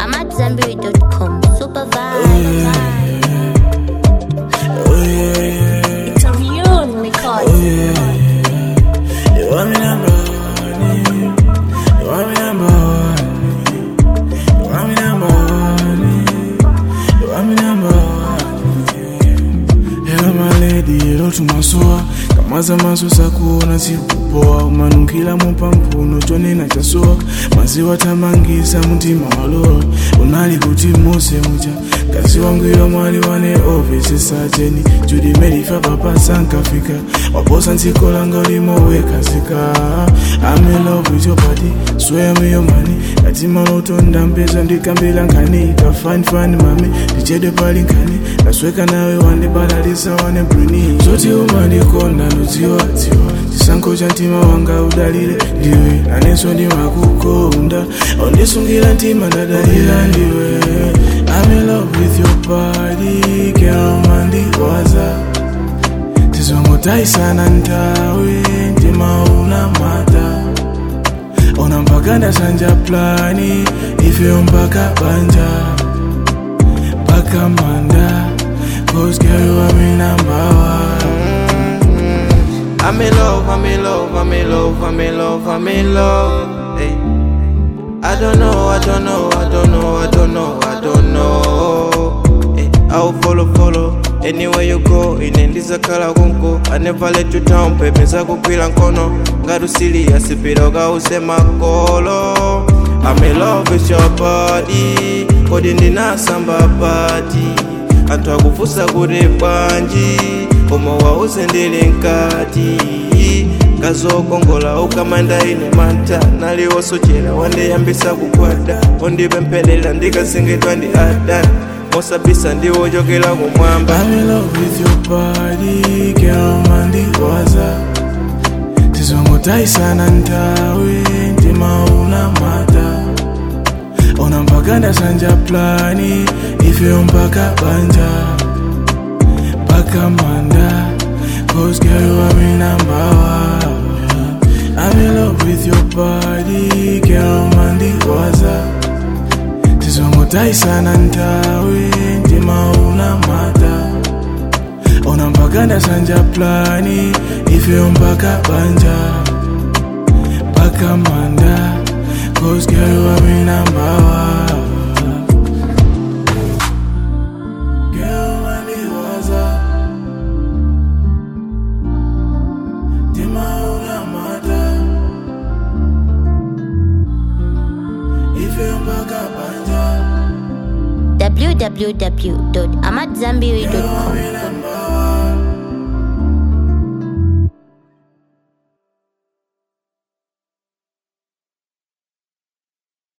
AmadZanbury.com. Super vibe. Oh yeah, yeah. It's a real record. Oh yeah, yeah. You want me number one? You want me number one? You want me number one? You want me number one? Hello my lady, hello tumasoa kamaza maso sakuona sikupoa umanukila mupampuno chonena chasoa maziwa tamangisa mtima waloa unali kuti muse mucha kasi wangwira mwali wane ofisi sajeni judi melifa papa sankafika waposa ntsiko langa ulimowekazika I'm in love with your body swear me your money kati malotonda mpeza ndikambila nkani kafanifani mami ndichede pali nkani nasweka nawe wandibalalisa wane bruni zoti umandikonda nodziwadziwa chisankho cha mtima wanga udalire ndiwe nanenso ndimakukonda ondisungira mtima ndadalira ndiwe I'm in love with your body girl mandiwaza tizongotaisana ntawe mtima una mata ona mpaka ndasanja plani ifeyo mpaka banja mpaka manda cause girl you are my number one I'm in love, I'm in love, I'm in love, I'm in love, I'm in love. Hey. I don't know, I don't know, I don't know, I don't know, I don't know. Hey. I'll follow, follow. Anywhere you go, inendiza kala kunku I never let you down, baby zakugwira nkono ngati serious piloga usema kolo I'm in love with your body kodi ndinasamba bati anthu akufunsa kuti bwanji koma wauze ndili nkati kazokongola ukamanda ine manta naliwosochera wandiyambisa kugwada undipempherera ndikazingidwa ndi adani mosabisa ndiwochokera kumwamba I'm in love with your body, girl, mandiwaza tizongotaisana ntawe mtima una mata ona mpaka ndasanja plani ifeyo mpaka banja mpaka manda cause girl you are my number one I'm in love with your body, girl, mandiwaza tizongotaisana ntawe mtima una mata ona mpaka ndasanja plani ifeyo mpaka banja mpaka manda cause girl you are my number one Girl, mandiwaza. Mtima una mata. Ifeyo mpaka banja www.amadzanbury.com. number one.